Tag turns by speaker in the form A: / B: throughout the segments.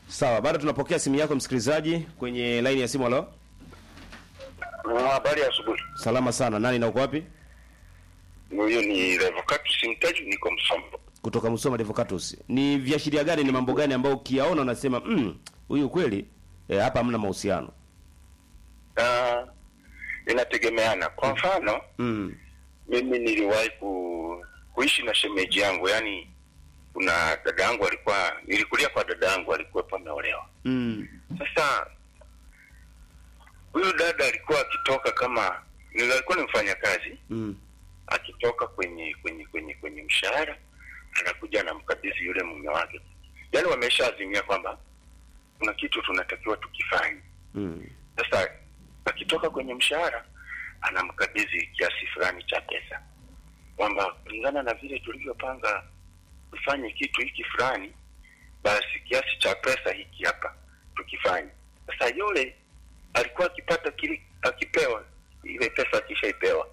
A: Sawa, bado tunapokea simu yako msikilizaji kwenye laini ya simu. Halo,
B: Habari ya asubuhi.
A: salama sana. Nani na uko wapi?
B: Huyo ni Revocatus Simtaji, niko Msombo.
A: Kutoka Musoma Devocatus. Ni viashiria gani, ni mambo gani ambayo ukiyaona unasema mm, huyu kweli eh, hapa hamna mahusiano?
B: Ah, inategemeana. Kwa mfano,
A: Mm.
B: mimi niliwahi ku, kuishi na shemeji yangu, yaani kuna dada yangu alikuwa, nilikulia kwa dada yangu alikuwa ameolewa.
A: Mm.
B: Sasa huyu dada alikuwa akitoka kama ni- alikuwa ni mfanyakazi
A: Mm.
B: akitoka kwenye kwenye kwenye kwenye mshahara anakuja anamkabidhi yule mume wake, yaani wameshaazimia kwamba kuna kitu tunatakiwa tukifanye.
A: Mm.
B: Sasa akitoka kwenye mshahara anamkabidhi kiasi fulani cha pesa, kwamba kulingana na vile tulivyopanga tufanye kitu hiki fulani, basi kiasi cha pesa hiki hapa tukifanye. Sasa yule alikuwa akipata kile, akipewa ile pesa, akishaipewa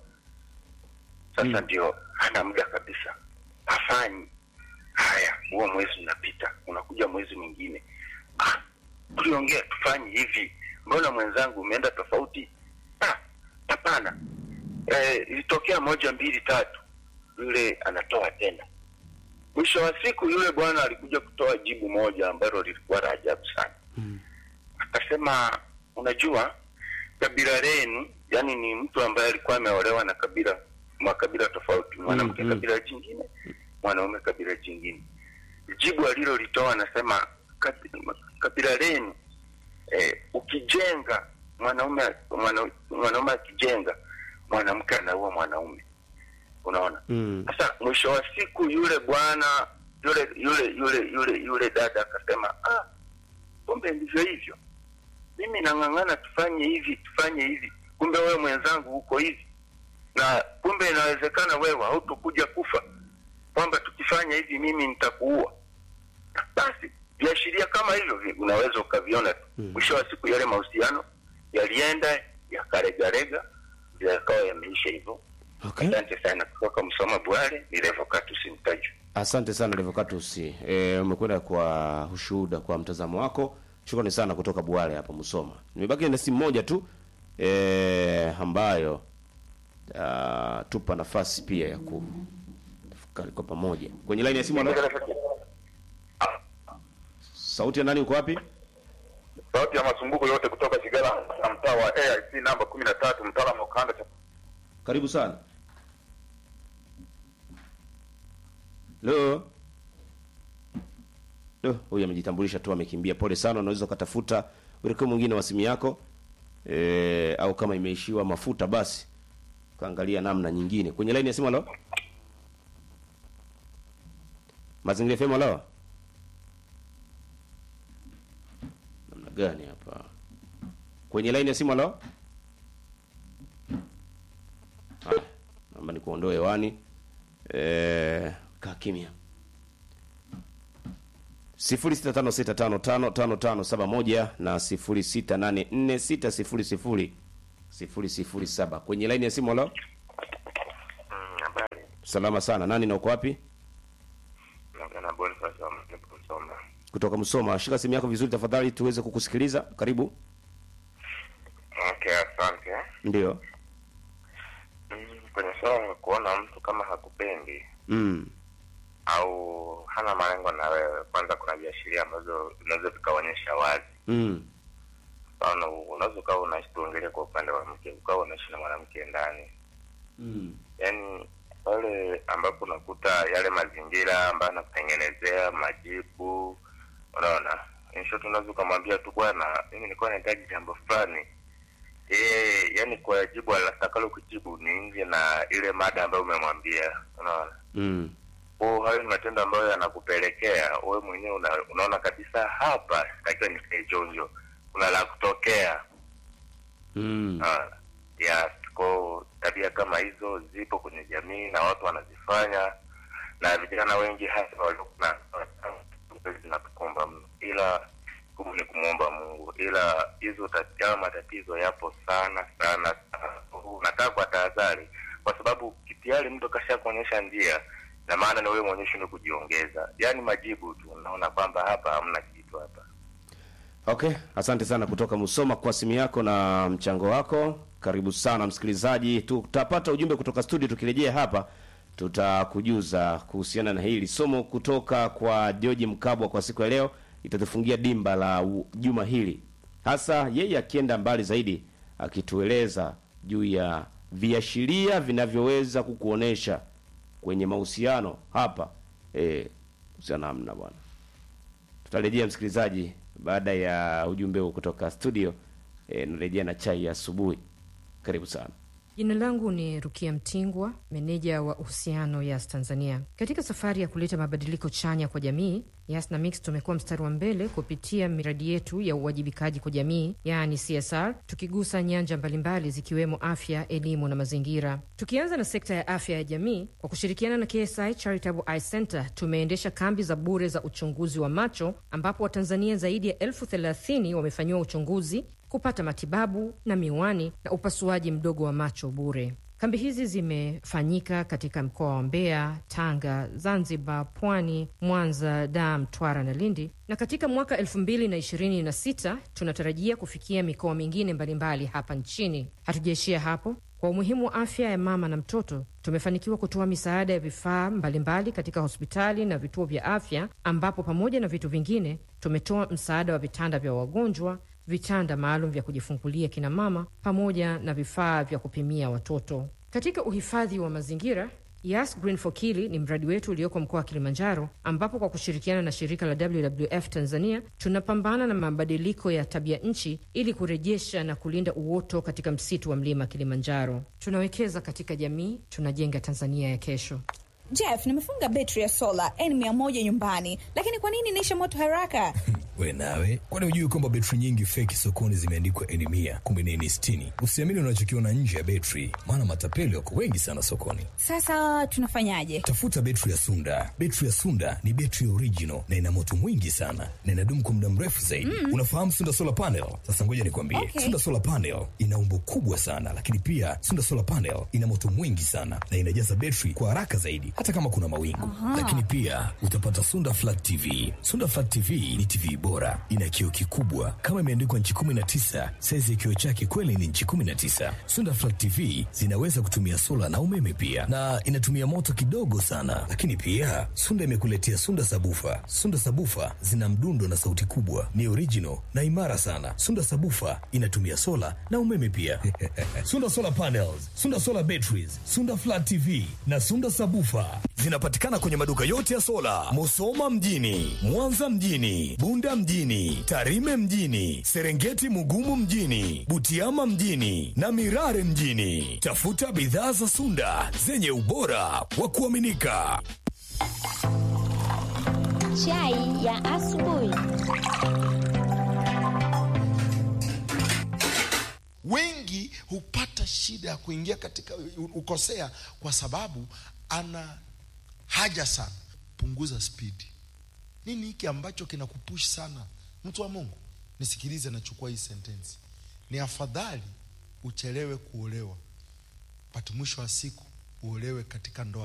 B: sasa
A: Mm.
B: ndio hana muda kabisa, hafanyi haya. Huo mwezi unapita, unakuja mwezi mwingine, ah, tuliongea tufanye hivi, mbona mwenzangu umeenda tofauti? Ah, hapana, eh, ilitokea moja mbili tatu, yule anatoa tena. Mwisho wa siku yule bwana alikuja kutoa jibu moja ambalo lilikuwa la ajabu sana.
A: Mm.
B: Akasema, unajua kabila lenu, yani ni mtu ambaye alikuwa ameolewa na kabila makabila tofauti, mwanamke
A: mm.
B: kabila jingine, mwanaume kabila jingine. Jibu alilolitoa anasema, kabi- kabila lenu eh, ukijenga mwanaume mwana- mwanaume akijenga mwanamke anaua mwanaume. Unaona?
A: Mm.
B: Sasa mwisho wa siku yule bwana yule yule yule yule yule dada akasema, ah, kumbe ndivyo hivyo, mimi nang'ang'ana tufanye hivi tufanye hivi, kumbe wewe mwenzangu uko hivi, na kumbe inawezekana wewe hautokuja kufa, kwamba tukifanya hivi mimi nitakuua. Basi viashiria kama hivyo vi- unaweza ukaviona tu.
A: Mm.
B: Mwisho wa siku yale mahusiano yalienda yakaregarega, yakawa yameisha hivyo.
A: Okay.
B: Asante sana kutoka Msoma Bwale, ni Revocatus Mtaju.
A: Asante sana Revocatus. Eh, umekwenda kwa ushuhuda kwa mtazamo wako. Shukrani sana kutoka Bwale hapa Musoma. Nimebaki na simu moja tu eh, ambayo uh, tupa nafasi pia ya kutafakari kwa pamoja. Kwenye line ya simu halo. Sauti ya nani uko wapi?
C: Sauti ya masumbuko yote kutoka Kigala na mtaa wa AIC namba kumi na tatu mtaalamu wa kanda cha
A: Karibu sana. Hello. Lo, huyu amejitambulisha tu amekimbia. Pole sana, unaweza ukatafuta uelekeo mwingine wa simu yako. E, au kama imeishiwa mafuta basi kaangalia namna nyingine. Kwenye line ya simu halo. Mazingira FM halo. Namna gani hapa? Kwenye line ya simu halo. Haya, naomba nikuondoe hewani. Eh, kaa kimya. 0656555571 na 0684600007 kwenye laini ya simu. Halo,
B: Habari,
A: salama sana. Nani na uko wapi?
B: naongea na Boniface wa Msoma.
A: Kutoka Msoma. Shika simu yako vizuri tafadhali, tuweze kukusikiliza. Karibu.
B: Okay, asante.
A: Ndio.
B: Mm, Kwenye swala la kuona mtu kama hakupendi
A: Mm.
B: au hana malengo na wewe, kwanza kuna viashiria ambazo vinaweza vikaonyesha wazi.
A: Mm.
B: Mfano, unaweza ukawa unaishi, tuongelee kwa upande wa mke, ukawa unaishi na mwanamke ndani,
A: Mm.
B: yaani pale ambapo unakuta yale mazingira ambayo anakutengenezea majibu, unaona in short, unaweza ukamwambia tu bwana, mimi nilikuwa nahitaji jambo fulani yeye, yani kwa jibu atakalo kujibu ni nje na ile mada ambayo umemwambia, unaona
A: Mm.
B: kwa hayo ni matendo ambayo yanakupelekea wewe mwenyewe una, unaona kabisa hapa takiwa nikae chonjo, kuna la kutokea
A: Mm.
B: Ah, yes, kwa tabia kama hizo zipo kwenye jamii na watu wanazifanya, na vijana wengi hasa waliokuwa zinatukumba mno, ila kubwa ni kumwomba Mungu, ila hizo tat- hayo matatizo yapo sana sana sana. Nataka kwa tahadhari, kwa sababu tayari mtu kasha kuonyesha njia, na maana ni wewe mwenyewe shinde kujiongeza, yaani majibu tu, unaona kwamba hapa hamna kitu hapa
A: Okay, asante sana kutoka Musoma kwa simu yako na mchango wako. Karibu sana msikilizaji, tutapata ujumbe kutoka studio. Tukirejea hapa, tutakujuza kuhusiana na hili somo kutoka kwa George Mkabwa kwa siku ya leo, itatufungia dimba la u- juma hili, hasa yeye akienda mbali zaidi, akitueleza juu ya viashiria vinavyoweza kukuonesha kwenye mahusiano hapa eh, kuhusiana namna bwana tutarejea msikilizaji baada ya ujumbe huu kutoka studio e, narejea na chai ya asubuhi karibu sana
D: Jina langu ni Rukia Mtingwa, meneja wa uhusiano Yas Tanzania. Katika safari ya kuleta mabadiliko chanya kwa jamii, Yas na Mix tumekuwa mstari wa mbele kupitia miradi yetu ya uwajibikaji kwa jamii, yaani CSR, tukigusa nyanja mbalimbali zikiwemo afya, elimu na mazingira. Tukianza na sekta ya afya ya jamii, kwa kushirikiana na KSI Charitable Eye Center tumeendesha kambi za bure za uchunguzi wa macho, ambapo Watanzania zaidi ya elfu thelathini wamefanyiwa uchunguzi kupata matibabu na miwani na upasuaji mdogo wa macho bure. Kambi hizi zimefanyika katika mkoa wa Mbeya, Tanga, Zanzibar, Pwani, Mwanza, Dar, Mtwara na Lindi, na katika mwaka 2026 tunatarajia kufikia mikoa mingine mbalimbali hapa nchini. Hatujaishia hapo. Kwa umuhimu wa afya ya mama na mtoto, tumefanikiwa kutoa misaada ya vifaa mbalimbali katika hospitali na vituo vya afya, ambapo pamoja na vitu vingine tumetoa msaada wa vitanda vya wagonjwa vitanda maalum vya kujifungulia kina mama pamoja na vifaa vya kupimia watoto. Katika uhifadhi wa mazingira, Yas Green for Kili ni mradi wetu ulioko mkoa wa Kilimanjaro, ambapo kwa kushirikiana na shirika la WWF Tanzania tunapambana na mabadiliko ya tabia nchi ili kurejesha na kulinda uoto katika msitu wa mlima Kilimanjaro. Tunawekeza katika jamii, tunajenga Tanzania ya kesho.
E: Jeff, nimefunga betri ya sola N100 nyumbani, lakini kwa nini inaisha moto haraka?
F: We nawe, kwani hujui kwamba betri nyingi feki sokoni zimeandikwa N mia kumbe ni N sitini? Usiamini unachokiona nje ya betri, maana matapeli wako wengi sana sokoni.
E: Sasa tunafanyaje?
F: Tafuta betri ya Sunda. Betri ya Sunda ni betri original na ina moto mwingi sana na inadumu kwa muda mrefu zaidi. Unafahamu Sunda solar panel? Sasa ngoja nikwambie,
E: Okay.
F: Sunda solar panel ina umbo kubwa sana, lakini pia Sunda solar panel ina moto mwingi sana na inajaza betri kwa haraka zaidi, hata kama kuna mawingu. Lakini pia utapata Sunda flat TV. Sunda flat TV ni TV bora, ina kioo kikubwa kama imeandikwa nchi 19. Saizi ya kioo chake kweli ni nchi 19. Sunda flat TV zinaweza kutumia sola na umeme pia, na inatumia moto kidogo sana. Lakini pia Sunda imekuletea Sunda sabufa. Sunda sabufa zina mdundo na sauti kubwa, ni original na imara sana. Sunda sabufa inatumia sola na umeme pia. Sunda solar panels, Sunda solar batteries, Sunda flat TV na Sunda sabufa zinapatikana kwenye maduka yote ya sola, Musoma mjini, Mwanza mjini, Bunda mjini, Tarime mjini, Serengeti Mugumu mjini, Butiama mjini na Mirare mjini. Tafuta bidhaa za Sunda zenye ubora wa kuaminika.
G: Chai ya asubuhi.
H: wengi hupata shida ya kuingia katika ukosea kwa sababu ana haja sana punguza spidi nini hiki ambacho kinakupush sana mtu wa mungu nisikilize nachukua hii sentensi ni afadhali uchelewe kuolewa but mwisho wa siku uolewe katika ndoa